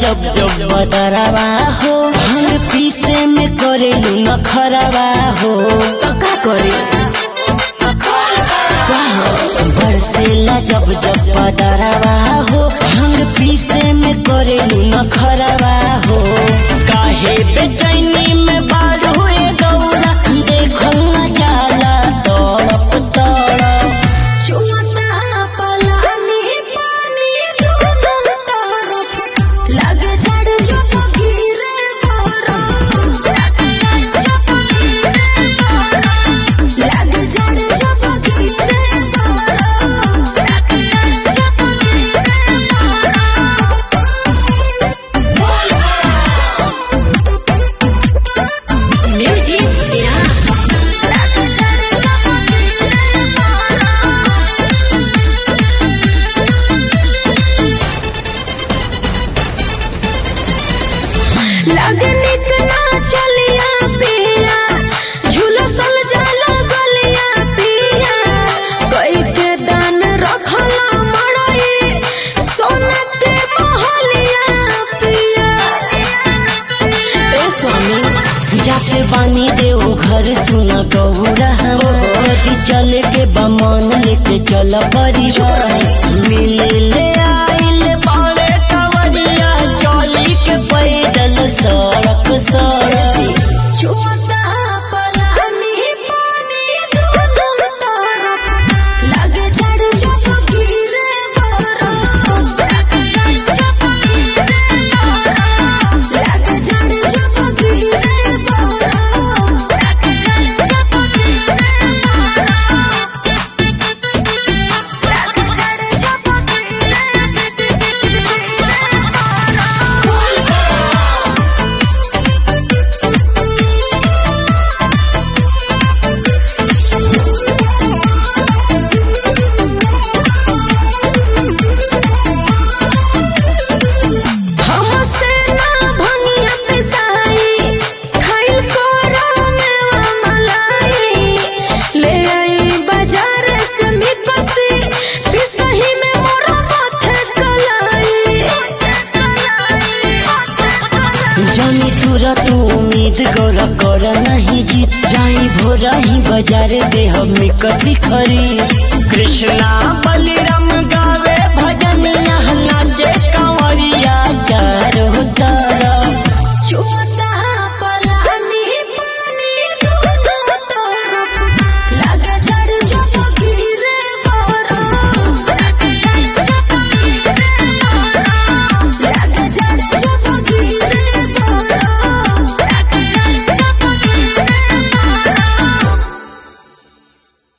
जब जब बदरवा हो भांग पीसे में करे न खरवा हो तो का करे बरसेला जब जब बदरवा हो भांग पीसे में करे न खरवा हो काहे बेचैनी में बारू ए गौरा देखल न जाला तड़प तड़प चुमता पलानी पानी दोनों तरफ लगे झड़ जो गिरे बरफ लगे झड़ जो गिरे म्यूजिक लगने ना चलिया पिया झुलसल जाला गलिया पिया कई के दान रखला मड़ई सोना के महलिया पिया ए स्वामी जाके बानी देव घर सुना गौरा हम यदि चले के बमन लेके चल परिवार मिले ले आइल बाड़े कवरिया चली के पैदल सड़क सड़क छुमता पलानी पानी दोनों तरफ लगे झड़ जो गिरे बरफ लगे झड़ जो गिरे हमसे ना भंगिया पिसाई खाइल करो मेवा मलाई ले आई बाजार से मिकसी पिसही में मोरा माथे कलाई जानी तुरंत उम्मीद गौरा कर नहीं जीत जाई भोरा ही बाजार दे हम कसी खरी कृष्णा बलिराम गावे